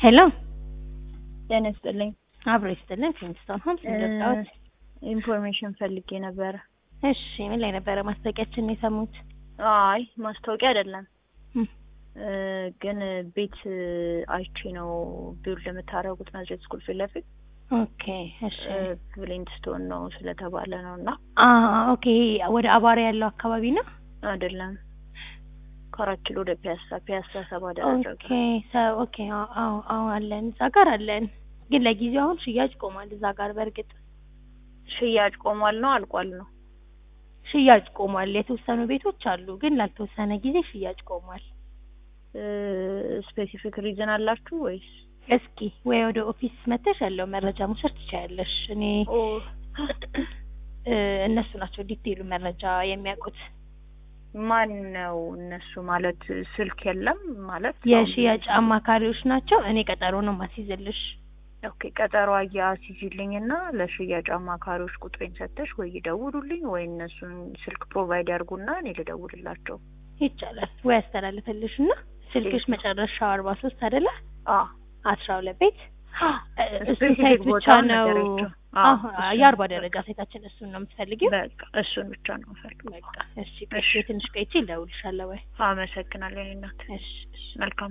ሄሎ ጤና ይስጥልኝ። አብሮ ይስጥልን። ፊንስቶን ሆምስ እንደወጣሁት። ኢንፎርሜሽን ፈልጌ ነበረ። እሺ ምን ላይ ነበረ ማስታወቂያችን የሰሙት? አይ ማስታወቂያ አይደለም እም፣ እ፣ ግን ቤት አይቼ ነው ቢውልድ የምታደርጉት ናዝሬት ስኩል ፊት ለፊት ኦኬ እሺ። ብሊንድ ስቶን ነው ስለተባለ ነው እና አ ኦኬ ወደ አባሪ ያለው አካባቢ ነው። አይደለም ከአራት ኪሎ ወደ ፒያሳ ፒያሳ ሰባ ኦኬ ደረጃ ሰ ኦኬ አዎ አዎ አዎ አለን እዛ ጋር አለን። ግን ለጊዜው አሁን ሽያጭ ቆሟል እዛ ጋር በእርግጥ ሽያጭ ቆሟል ነው አልቋል ነው? ሽያጭ ቆሟል። የተወሰኑ ቤቶች አሉ፣ ግን ላልተወሰነ ጊዜ ሽያጭ ቆሟል። ስፔሲፊክ ሪዝን አላችሁ ወይስ? እስኪ ወይ ወደ ኦፊስ መተሽ ያለው መረጃ መውሰድ ትችያለሽ። እኔ ኦ እ፣ እነሱ ናቸው ዲቴይሉ መረጃ የሚያውቁት። ማን ነው እነሱ? ማለት ስልክ የለም ማለት የሽያጭ አማካሪዎች ናቸው። እኔ ቀጠሮ ነው ማስይዝልሽ። ኦኬ ቀጠሮ አያስይዝልኝ እና ለሽያጭ አማካሪዎች ቁጥሬን ሰተሽ ወይ ይደውሉልኝ ወይ እነሱን ስልክ ፕሮቫይድ ያርጉና እኔ ልደውልላቸው። ይቻላል ወይ ያስተላልፈልሽ እና ስልክሽ መጨረሻው አርባ ሶስት አይደለ? አ አስራ ሁለት ቤት እሱ ስፔሲፊክ ሳይት ብቻ ቦታውን ነው። ነገረችው። አዎ አዎ፣ እሱን የአርባ በቃ። ደረጃ ሳይታችን እሱን ነው የምትፈልጊው? በቃ እሱን ብቻ ነው የምፈልገው። በቃ እሺ፣ እሺ። ትንሽ ቆይቼ እደውልልሻለሁ ወይ? አመሰግናለሁ የእኔ እናት። እሺ እሺ። መልካም